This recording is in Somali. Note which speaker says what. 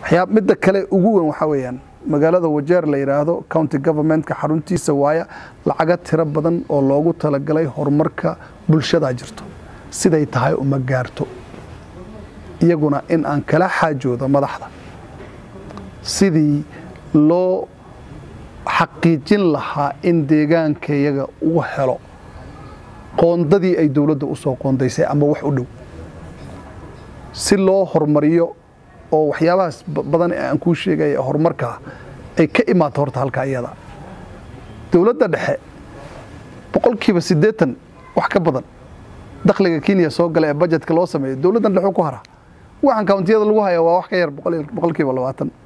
Speaker 1: waxyaa midda kale ugu weyn waxaa weeyaan magaalada wajeer la yidhaahdo county governmentka xaruntiisa waaya lacaga tiro badan oo loogu talagalay horumarka bulshadaa jirto siday tahay uma gaarto iyaguna in aan kala xaajoodo madaxda sidii loo xaqiijin lahaa in deegaankayaga uu helo qoondadii ay dowladda u soo qoondaysay ama wax u dhow si loo horumariyo oo waxyaabahaas badan ee aan kuu sheegaya horumarkaa ay ka imaato horta halka iyada dowladda dhexe boqolkiiba siddeetan wax ka badan dakhliga kenya soo gala ee bajetka loo sameeyo dowladdan dhexe ku hara waxaan kawntiyada lagu haya waa wax ka yar boqolkiiba labaatan